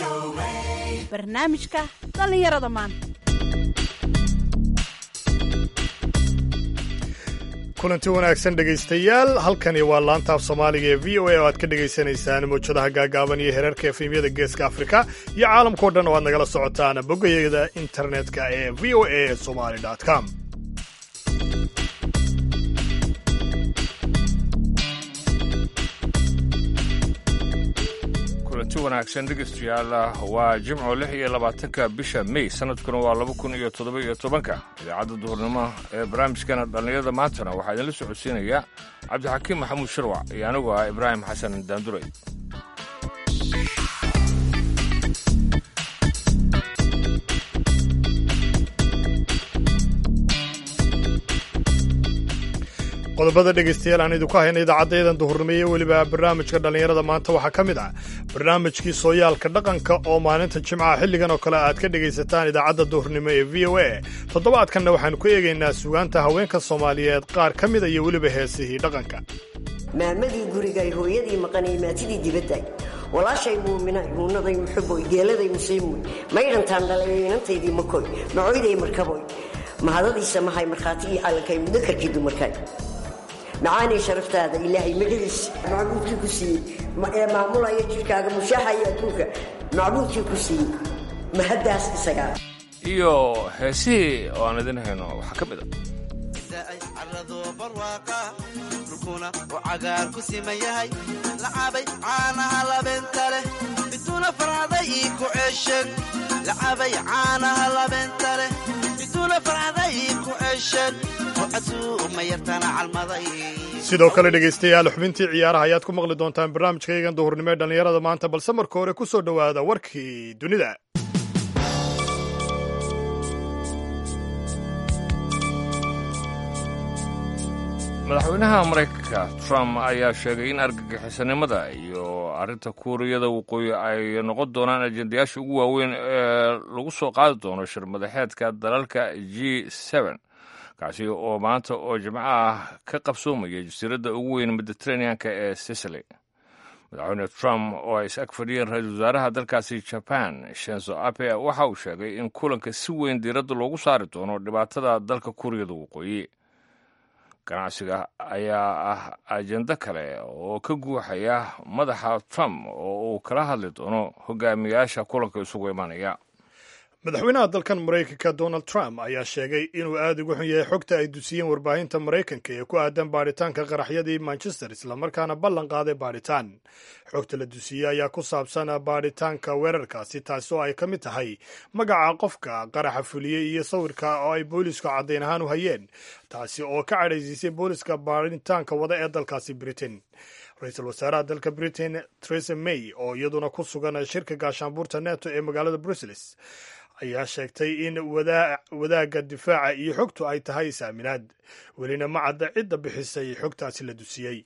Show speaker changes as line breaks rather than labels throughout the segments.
barnaamijka dhallinyarada maanta
kulanti wanaagsan dhegaystayaal halkani waa laantaaf soomaaliga ee v o a oo aad ka dhagaysanaysaan mawjadaha gaagaaban iyo herarka efemyada geeska afrika iyo caalamkao dhan oo aad nagala socotaan bogayada internetka ee v o a somali com
kulanti wanaagsan dhegeystayaal waa jimco lix iyo labaatanka bisha may sanadkuna waa laba kun iyo toddoba iyo tobanka idaacadda duhurnimo ee barnaamijkana dhallinyarada maantana waxaa idinla socodsiinaya cabdixakiim maxamuud sharwac iyo anigu ah ibraahim xasan daanduray
qodobada dhegaystayaal aan idinku hayna idaacaddayadan duhurnimo iyo weliba barnaamijka dhallinyarada maanta waxaa ka mid ah barnaamijkii sooyaalka dhaqanka oo maalinta jimcaha xilligan oo kale aad ka dhegaysataan idaacadda duhurnimo ee v o a toddobaadkanna waxaanu ku eegaynaa sugaanta haweenka soomaaliyeed qaar ka mida iyo weliba heesihii dhaqanka
maalmadii gurigay hooyadii maqanay maatidii dibadday walaashay muuminay muunaday muxuboy geeladay museymoy maydhantaan dhalay inantaydii makoy macoyday markaboy mahadadiisa mahay markhaatigii callankay mudakarkii dumarkay macaanay sharaftaada ilaahay magaciis macbuudkii ku siiyey ee maamulaya jidhkaaga mushaaxaya adduunka macbuudkii ku siiyey mahaddaas isagaa
iyo heesihii oo aan idin hayno waxaa ka mid a
carado barwaaqa dhulkuna uu cagaar ku siman yahay lacabay caanaha labeenta leh biduuna farcaday ii ku ceesheen lacabay caanaha labeenta leh biduuna farcaday ii ku ceesheen oo casuuma yartana calmaday
sidoo kale dhegaystayaal xubintii ciyaaraha ayaad ku maqli doontaan barnaamijkaygan duhurnimo ee dhallinyarada maanta balse marka hore ku soo dhowaada warkii dunida
madaxweynaha maraykanka trump ayaa sheegay in argagixisanimada iyo arrinta kuuriyada waqooyi ay noqon doonaan ajendayaasha ugu waaweyn ee lagu soo qaadi doono shir madaxeedka dalalka g n kaasi oo maanta oo jimco ah ka qabsoomaya jasiiradda ugu weyn mediteraneanka ee sicily madaxweyne trump oo ay is ag fadhiyeen ra-iisul wasaaraha dalkaasi jaban shenzo abe waxa uu sheegay in kulanka si weyn diiradda loogu saari doono dhibaatada dalka kuuriyada waqooyi ganacsiga ayaa ah ajendo kale oo ka guuxaya madaxa trump oo uu kala hadli doono hogaamiyaasha kulanka isugu imanaya
madaxweynaha dalkan maraykanka donald trump ayaa sheegay inuu aada uga xun yahay xogta ay dusiyeen warbaahinta maraykanka ee ku aadan baadhitaanka qaraxyadii manchester islamarkaana ballan qaaday baadhitaan xogta la dusiyey ayaa ku saabsan baadhitaanka weerarkaasi taasi oo ay ka mid tahay magaca qofka qaraxa fuliyey iyo sawirka oo ay boolisku caddayn ahaan u hayeen taasi oo ka cadhaysiisay booliska baadhitaanka wada ee dalkaasi britain ra-iisul wasaaraha dalka britain theresa may oo iyaduna ku sugan shirka gaashaanbuurta neto ee magaalada brussels ayaa sheegtay in wadaagga difaaca iyo xogtu ay tahay isaaminaad welina ma cadda cidda bixisay xogtaasi la dusiyey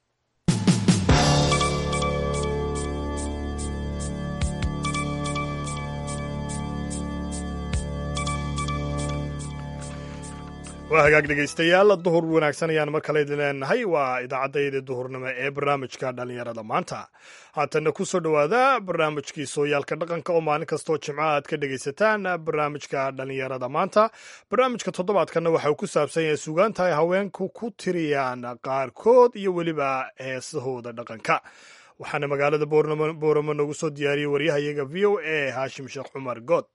waa hagaag dhegaystayaal duhur wanaagsan ayaan mar kale idin leenahay waa idaacaddayda duhurnimo ee barnaamijka dhallinyarada maanta haatanna ku soo dhowaada barnaamijkii sooyaalka dhaqanka oo maalin kastoo jimco aad ka dhegaysataan barnaamijka dhallinyarada maanta barnaamijka toddobaadkanna waxa uu ku saabsan yahay sugaanta ay haweenku ku tiriyaan qaarkood iyo weliba heesahooda dhaqanka waxaana magaalada booramo noogu soo diyaariyey waryahayaga v o a haashim sheekh cumar good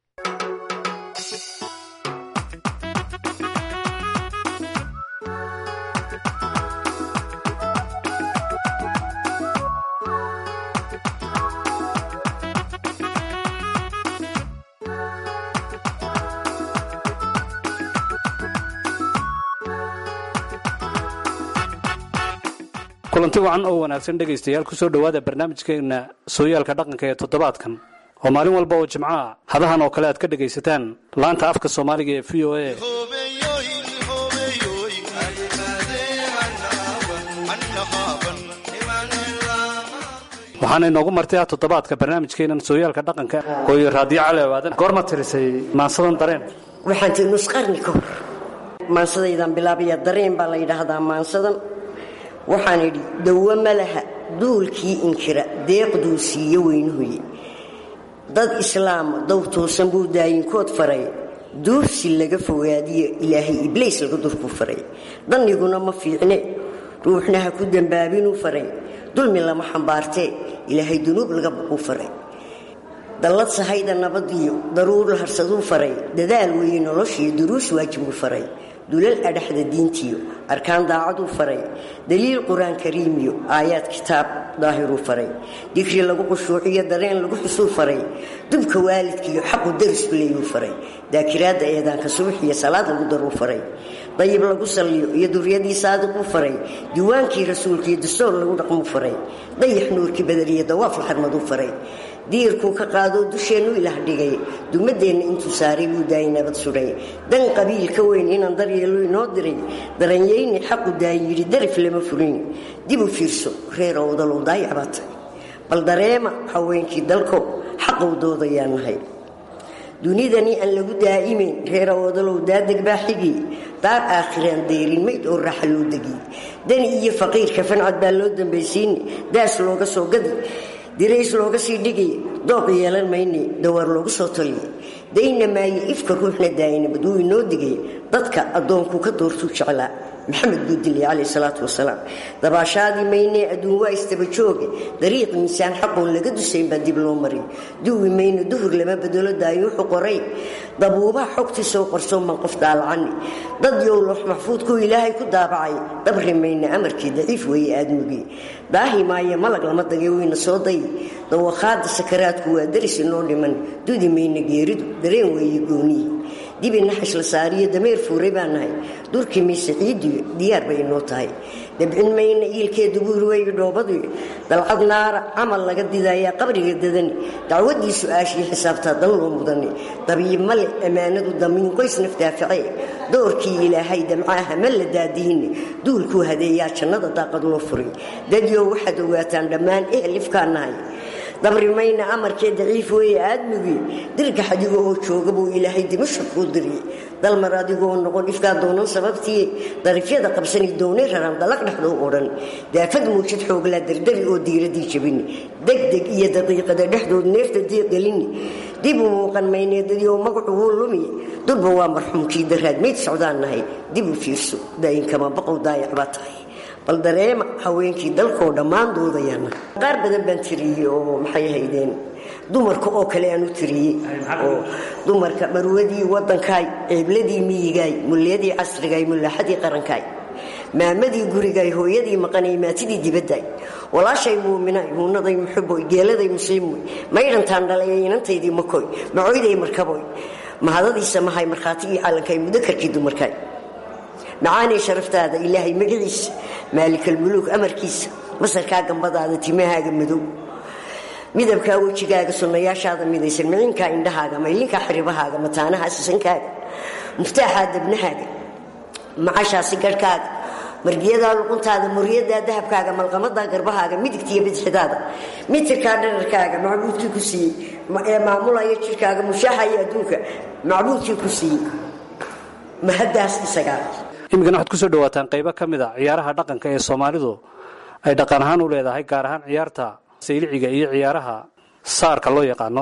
kulanti wacan oo wanaagsan dhegaystayaal ku soo dhowaada barnaamijkeenna sooyaalka dhaqanka ee toddobaadkan oo maalin walba oo jimcaha hadahan oo kale aad ka dhegaysataan laanta afka soomaaliga ee v o a waxaana inoogu martay ah toddobaadka barnaamijkeennan sooyaalka dhaqanka hooyo raadiyo cali awaadan goorma tirisay maansadan dareen
waxaan tii nus qarni ka hor maansadaydan bilaabaya dareen baa la yidhaahdaa maansadan waxaan idhi dawo ma laha duulkii inkira deeqduu siiyo weynuhuye dad islaama dow toosan buu daayinkood faray duursi laga fogaadiyo ilaahay ibliis laga durku faray danniguna ma fiicne ruuxna ha ku dembaabinuu faray dulmi lama xambaartee ilaahay dunuub laga baquu faray dallad sahayda nabadiyo daruur la harsaduu faray dadaal weeye noloshiyo duruus waajibuu faray dulal adhaxda diintiyo arkaan daacaduu faray daliil qur-aan kariimiyo aayaad kitaab daahiruu faray digri lagu qushuuciyo dareen lagu xusuu faray dubka waalidkiiyo xaqu darisku leeyuu faray daakiraadda eedaanka subaxiyo salaad lagu daruu faray dayib lagu salliyo iyo duryadii saadiquu faray diiwaankii rasuulkiiyo dastoor lagu dhaqmuu faray dayax nuurkii badariyo dawaaf la xarmaduu faray diirkuu ka qaadoo dusheennu ilaah dhigay dumadeenna intuu saaray buu daayay nabad sudhay dan qabiil ka weyn inaan daryeelo inoo diray daranyayni xaqu daayi yidhi darif lama furin dib u fiirso reer owdalow daayac baa tahay bal dareema haweenkii dalkow xaqow doodayaa nahay dunidanii aan lagu daa'imayn reer owdalow daadeg baa xigi daar aakhiraan deyrin mayd oo raaxa loo degiy dani iyo faqiirka fancad baa loo dambaysiini daas looga soo gadi dirays looga sii dhigay dooq yeelan mayne dawaar loogu soo taliya dayna maaye ifka ruuxna daayinabad wuu inoo digay dadka addoonkuu ka doortuu jeclaa maxamed buu dilay calayh salaatu wasalaam dabaashaadii maynee adduun waa istabajooge dariiq miisaan xaqoon laga dusayn baa dib loo maray duwi mayne duhur lama bedelo daayo wuxuu qoray dabuubaha xogtiisoo qarsoon baan qof daalacani dad yow loox maxfuudkuu ilaahay ku daabacay dabri mayne amarkii daciif weeye aadmugii daahi maaye malag lama dagay weyna soo day dawakhaada sakaraadku waa daris inoo dhiman dudi mayne geeridu dareen weeye gooniyi dibi naxash la saariyo dameer fuuray baa nahay durkii mayse ciidiyo diyaar bay inoo tahay dabcin mayna iilkeedu buurweyga dhoobadu dalcad naara camal laga didayaa qabriga dadani dacwadii su-aashii xisaabtaa dan loo mudani dabiib male ammaanadu damiin qoys naftaafice doorkii ilaahay damcaaha ma la daadihine duulkuu hadeeyaa jannada daaqad loo furay dadyow waxaad ogaataan dhammaan ehel ifkaa nahay dabri mayna amarkee daciif weeye aadmugii dirgax adigo oo jooga buu ilaahay dimasha kuu diriyey dalmar adigoo noqon ifkaa doonan sababtii darifyada qabsani doonay raran dalaq dhexdoo odhan daafad muujad xooglaa dardari oo diiradii jabini degdeg iyo daqiiqada dhexdood neefta diiqgelini dib u muuqan mayneedadioo magacu wuu lumiye durba waa marxuumkii daraad mayd socdaan nahay dib u fiirso daayinkama baqow daayac baa tahay bal dareema haweenkii dalkoo dhammaan doodayaana qaar badan baan tiriyey oo maxay haydeen dumarka oo kale aan u tiriyey oo dumarka marwadii wadankaay ceebladii miyigaay mulyadii casrigaay mulaaxadii qarankaay maamadii gurigaay hooyadii maqanay maatidii dibaddaay walaashay muuminaay muunaday muxuboy geeladay musliimoy maydhantaan dhalay inantaydii makoy macoyday markaboy mahadadiisa mahay markhaatigii calankaay mudakarkii dumarkaay macaanay sharaftaada ilaahay magaciisa maalikalmuluug amarkiisa masarkaa gambadaada timahaaga madow midabkaa wejigaaga sunnayaashaada midaysan micinkaa indhahaaga maylinkaa xiribahaaga mataanaha sisankaaga muftaaxaa dabnahaaga macashaasi garhkaaga margiyadaa luquntaada muryadaa dahabkaaga malqamadaa garbahaaga midigtiiyo bidxidaada mitirkaa dhararkaaga macbuudkii ku siiyey ee maamulaya jirkaaga mushaaxaya adduunka macbuudkii ku siiyey mahadaas isagaa
iminkana waxaad ku soo dhawaataan qaybo ka mid a ciyaaraha dhaqanka ee soomaalidu ay dhaqan ahaan u leedahay gaar ahaan ciyaarta sayliciga iyo ciyaaraha saarka loo yaqaano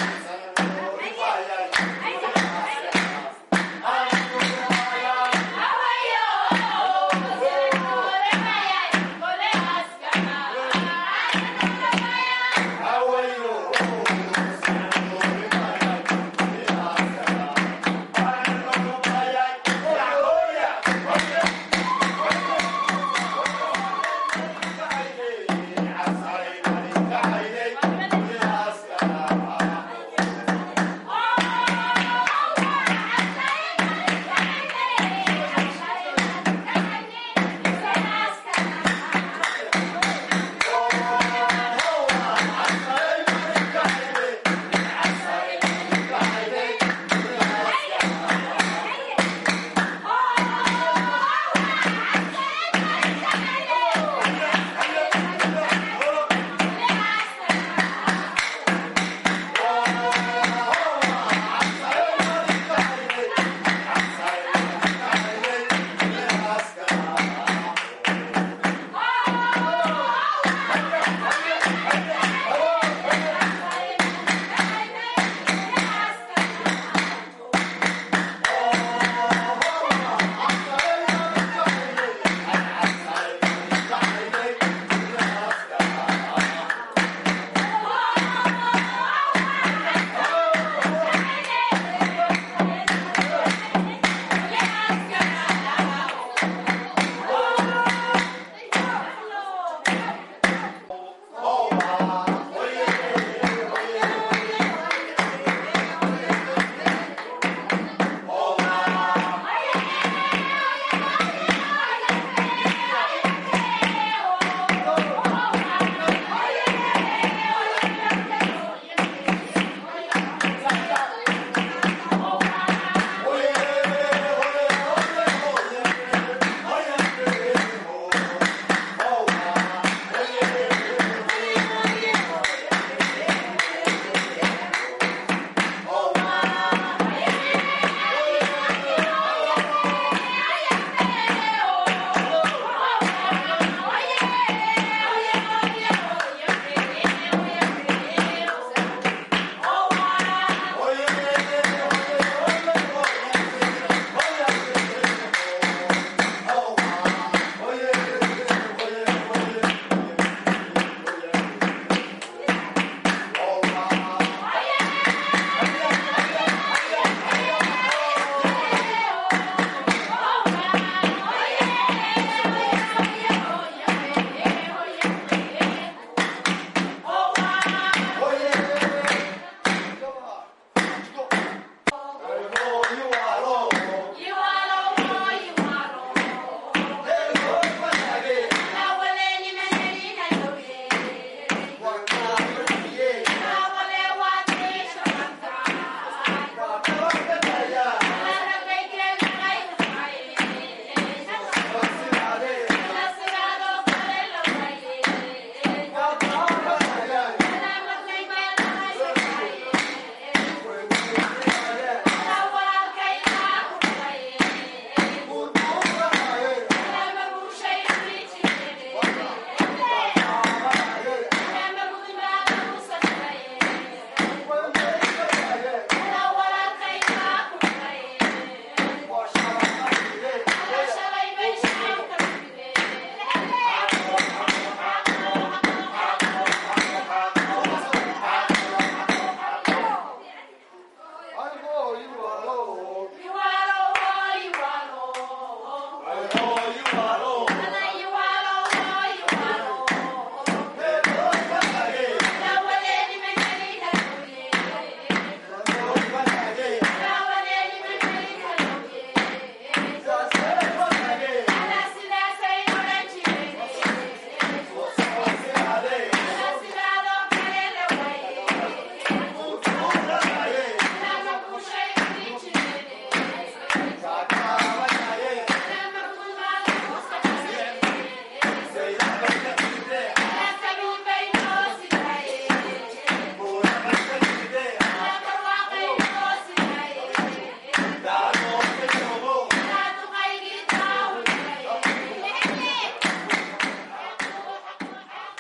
Ay,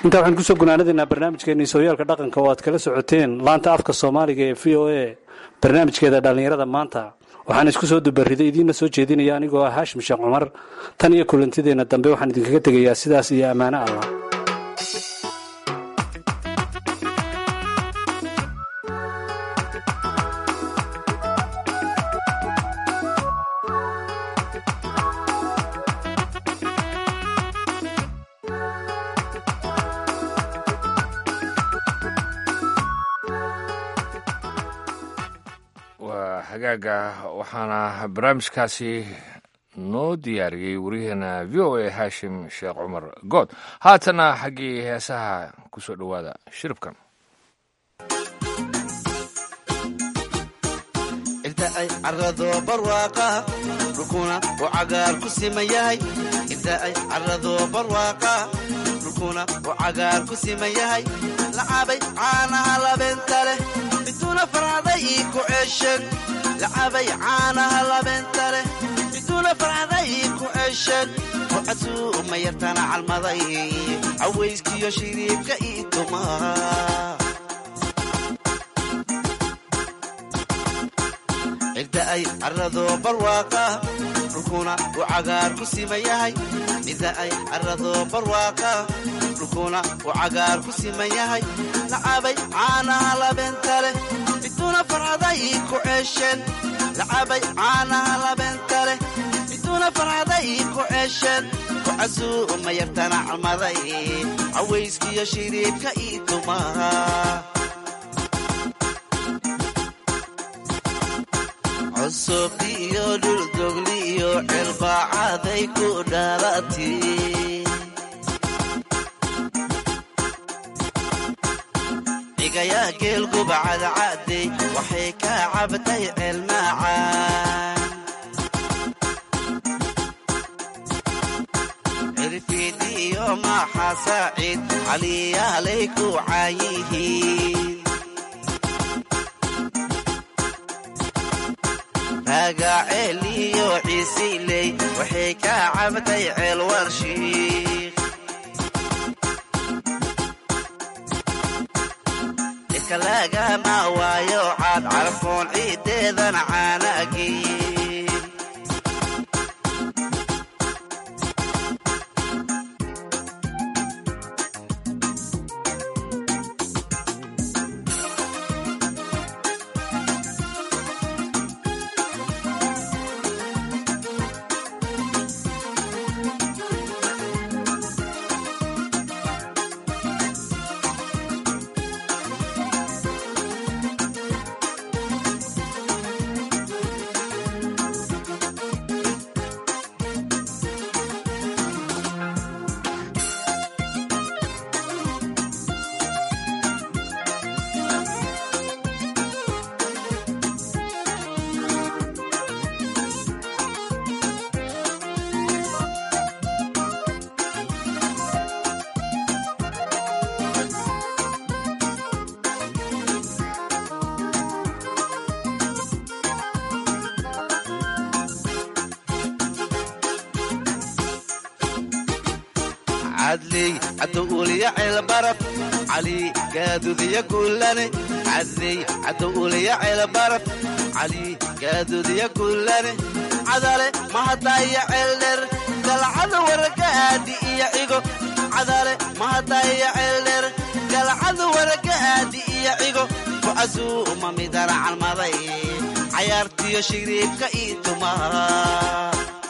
intaa waxaan kusoo gunaanadaynaa barnaamijkeenii sooyaalka dhaqanka oo aad kala socoteen laanta afka soomaaliga ee v o a barnaamijkeeda dhallinyarada maanta waxaan isku soo dubariday idiinna soo jeedinaya anigoo ah haashim sheekh cumar tan iyo kulantideenna dambe waxaan idinkaga tegayaa sidaas iyo ammaano allah
waa hagaaga waxaana barnaamijkaasi noo diyaariyey waryaheena v o a haashim sheekh cumar good haatana xaggii heesaha ku soo dhowaada shiribkan
inta ay carrado barwaaqa dhulkuna uu cagaar ku siman yahay inta ay carrado barwaaqa dhulkuna uu cagaar ku siman yahay lacabay caanaha labeenta leh miduna farcaday ii ku ceeshan lacabay caanaha labeenta leh miduna farcaday ii ku ceeshan rucasuu uma yartana calmaday cawayskiyo shiriibka ii tumaa cidda ay carrado barwaaqa dhulkuna uu cagaar ku siman yahay cidda ay carrado barwaaqa dhulkuna uu cagaar ku siman yahay lacabay caanaha labeenta leh miduna farcaday ii ku ceesheen lacabay caanaha labeenta leh miduna farcaday ii ku ceesheen kucasuu uma yartana calmaday cawayskiyo shiriibka ii tumaa cusub iyo dhuldogli iyo cilbaacaday ku dhalati dhigayaa geelguba cadcadey waxay ka cabtay ceelmaacaan cirfiidi iyo maaxa saaciid caliyaalay ku caayihiin magaceel iyo ciisiley waxay ka cabtay ceel warshiik dhika lagama waayo caad carfoon ciideedan caanagiin cadley cadowuliya ceelbaraf cali gaadudiya guulane cadley cadowuliya ceelbaraf cali gaadudiya guulane cadale mahadaya ceeldher galcada waragaadi iyo cigo cadale mahadaya ceeldher galcada waragaadi iyo cigo kucasuu uma midana calmaday cayaartiyo shiriibka ii tumaa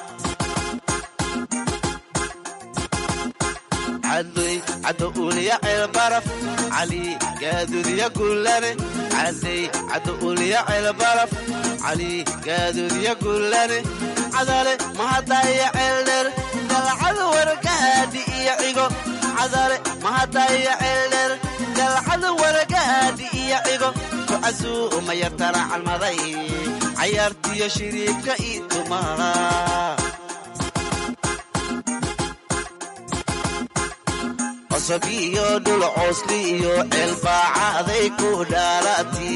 cadley cadowuliya ceelbaraf cali gaadudiya guulane cadley cadowuliya ceelbaraf cali gaadudiya guulane cadale mahadaya ceeldher galcada waragaadi iyo cigo cadale mahadaya ceeldher galcada waragaadi iyo cigo kucasuu uma yartana calmaday cayaartiyo shiriibka ii tumaa cosab iyo dhul coosli iyo ceelbaacaday ku dhaalati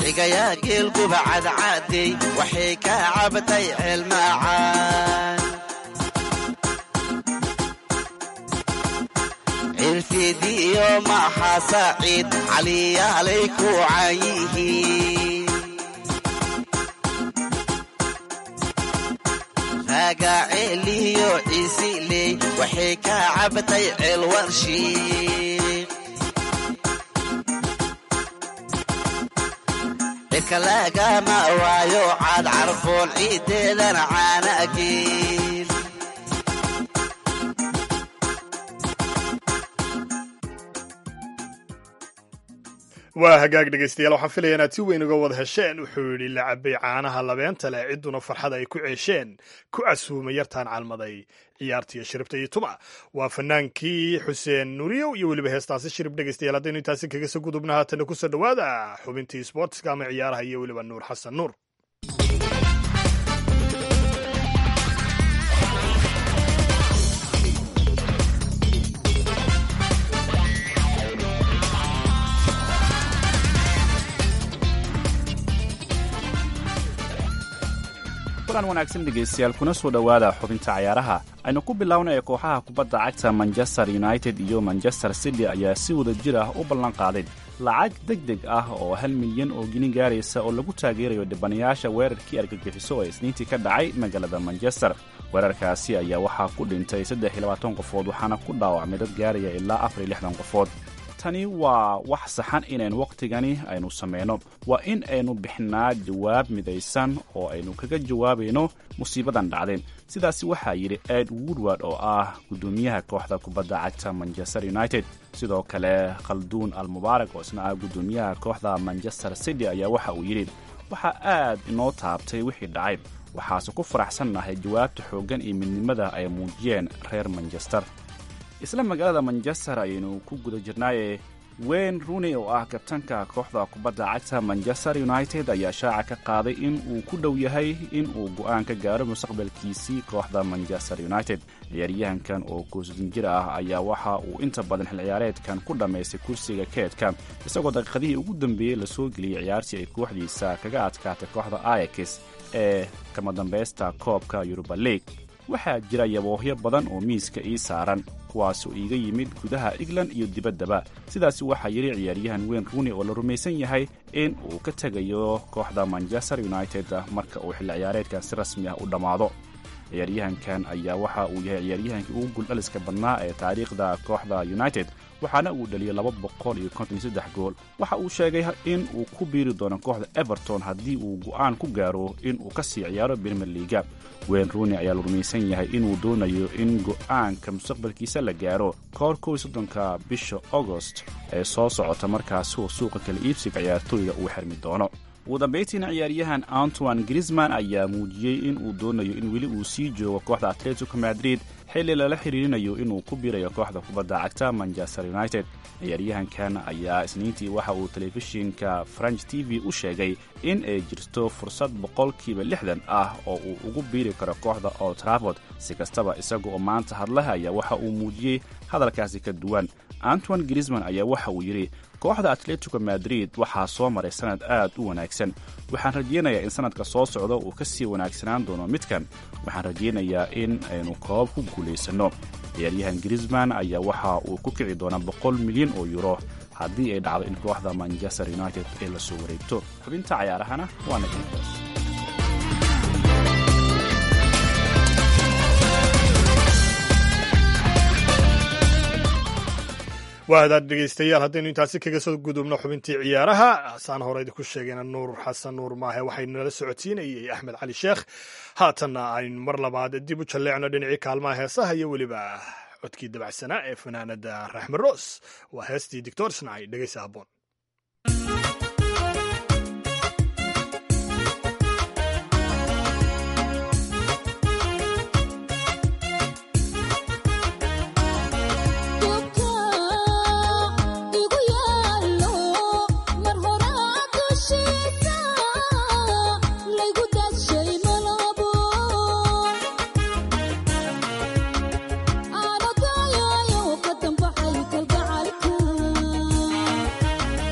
dhigayaa geelguba cadcadey waxay ka cabtay ceelmaacaan cirfidiyo maha saciid caliyaalay ku cayihiin raagaceeliyo ciisiley waxay ka cabtay ceelwarshiik cirka lagama waayo caad carfoon ciiddeedan caanageen
waa hagaag dhegaystayaal waxaan filaya inaad si weyn uga wada hesheen wuxuu yidhi la cabay caanaha labeenta leh cidduna farxad ay ku ceesheen ku casuumay yartaan calmaday ciyaartiiyo shiribta iyo tuma waa fanaankii xuseen nuriyow iyo weliba heestaasi shirib dhegaystayaal haddaynu intaasi kaga soo gudubna haatana kusoo dhowaada xubintii sportska ama ciyaaraha iyo weliba nuur xasan nuur
kulan wanaagsan dhegaystayaal kuna soo dhowaada xubinta cayaaraha aynu ku bilownaya kooxaha kubadda cagta manchester united iyo manchester city ayaa si wada jir ah u ballan qaaday lacag deg deg ah oo hal milyan oo gini gaaraysa oo lagu taageerayo dhibanayaasha weerarkii argagixiso ee isniintii ka dhacay magaalada manchester weerarkaasi ayaa waxaa ku dhintay saddex iyo labaatan qofood waxaana ku dhaawacmay dad gaaraya ilaa afar iyo lixdan qofood tani waa wax saxan inaynu wakhtigani aynu samayno waa in aynu bixinaa jawaab midaysan oo aynu kaga jawaabayno musiibadan dhacdeen sidaasi waxaa yidhi ed woodward oo ah guddoomiyaha kooxda kubadda cagta manchester united sidoo kale khalduun almubaarak oo isna ah guddoomiyaha kooxda manchester city ayaa waxa uu yidhi waxaa aad inoo taabtay wixii dhacay waxaase ku faraxsannahay jawaabta xooggan iyo midnimada ay muujiyeen reer manchester isla magaalada manchester ayaynu ku guda jirnaaye wayne rooney oo ah kabtanka kooxda kubadda cagta manchester united ayaa shaaca ka qaaday in uu ku dhow yahay in uu go'aan ka gaaro mustaqbalkiisii kooxda manchester united ciyaaryahankan oo koosdin jir ah ayaa waxa uu inta badan xil ciyaareedkan ku dhammaystay kursiga keedka isagoo daqiiqadihii ugu dambeeyey lasoo geliyey ciyaartii ay kooxdiisa kaga adkaatay kooxda ayax ee kama dambaysta koobka yuruba league waxaa jira yaboohyo badan oo miiska ii saaran kuwaasoo iiga yimid gudaha england iyo dibaddaba sidaasi waxaa yidhi ciyaaryahan wayne rooney oo la rumaysan yahay in uu ka tegayo kooxda manchester united marka uu xilli ciyaareedkan si rasmi ah u dhammaado ciyaaryahankan ayaa waxa uu yahay ciyaaryahankii ugu guldhaliska badnaa ee taariikhda kooxda united waxaana uu dhaliyey laba boqol iyo konton iyo saddex gool waxa uu sheegay in uu ku biiri doono kooxda everton haddii uu go'aan ku gaaro in uu ka sii ciyaaro premier leaga wayne rooney ayaa la rumaysan yahay inuu doonayo in go'aanka mustaqbalkiisa la gaaro koor kow iyo soddonka bisha augost ee soo socota markaasi oo suuqa kala iibsiga ciyaartooyga uu xirmi doono ugu dambayntiina ciyaaryahan antoine grisman ayaa muujiyey in uu doonayo in weli uu sii joogo kooxda atletico madrid xilli lala xiriirinayo inuu ku biirayo kooxda kubadda cagta manchester united ciyaaryahankan ayaa isniintii waxa uu telefishinka french t v u sheegay in ay jirto fursad boqolkiiba lixdan ah oo uu ugu biiri karo kooxda old trafford si kastaba isaga oo maanta hadlaha ayaa waxa uu muujiyey hadalkaasi ka duwan antoine grisman ayaa waxa uu yidhi kooxda atletico madrid waxaa soo maray sanad aad u wanaagsan waxaan rajaynayaa in sanadka soo socda uu ka sii wanaagsanaan doono midkan waxaan rajaynayaa in aynu koobab ku guulaysanno ciyaaryahan grisman ayaa waxa uu ku kici doonaa boqol milyan oo yuro haddii ay dhacdo in kooxda manchester united ay la soo wareegto xubinta cayaarahana waa nagintaas
waa hadaad dhegaystayaal haddaynu intaasi kaga soo gudubno xubintii ciyaaraha saan hore idinku sheegayna nuur xasan nuur maahe waxaynu nala socodsiinayey axmed cali sheekh haatanna aynu mar labaad dib u jalleecno dhinacii kaalmaha heesaha iyo weliba codkii dabacsanaa ee fanaanada raxmed roos waa heestii doctor snai dhegaysa habboon
Ana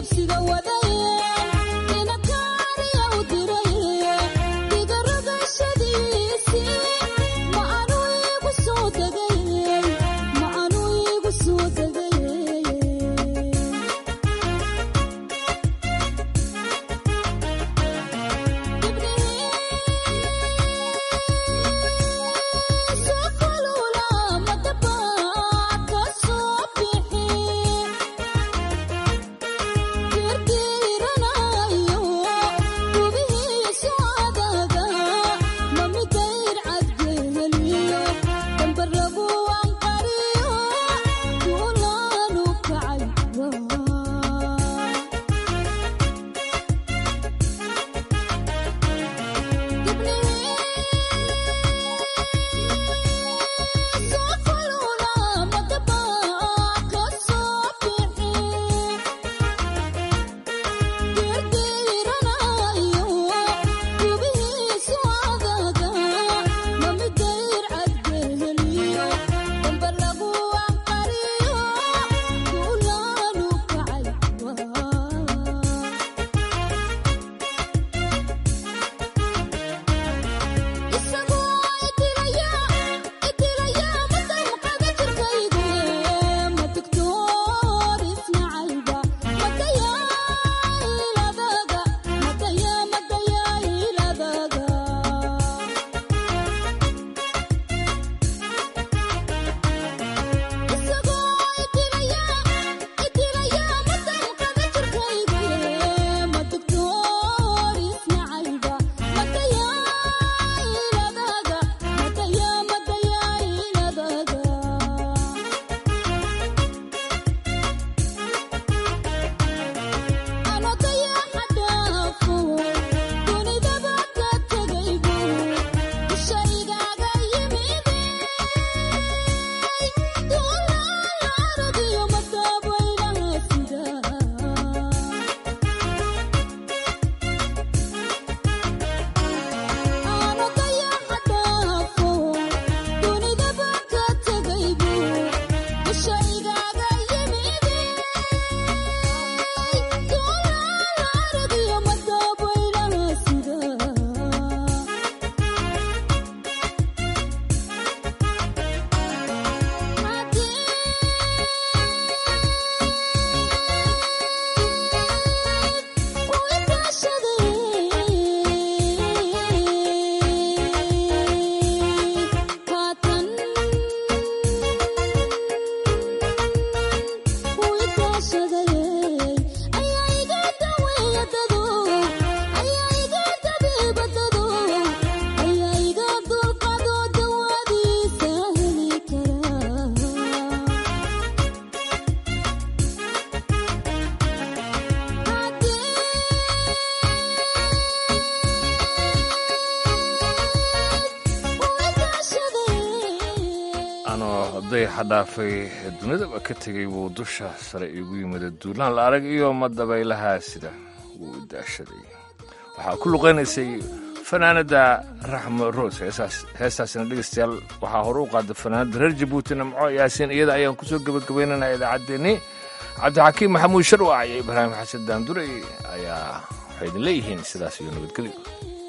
dayaxa dhaafay dunidaba ka tegay wuu dusha sare iigu yimida duulaan la arag iyo madabaylaha sida wuu daashaday waxaa ku luqaynaysay fanaanada raxmo roos heestaasina dhegeystayaal waxaa hore u qaada fanaanada reer jabuuti namco yaasiin iyada ayaan kusoo gebagabaynanaa idaacaddeenni cabdixakiim maxamuud sharwac iyo ibraahim xasan daandurey ayaa waxay idin leeyihiin sidaas iyo nabadgelyo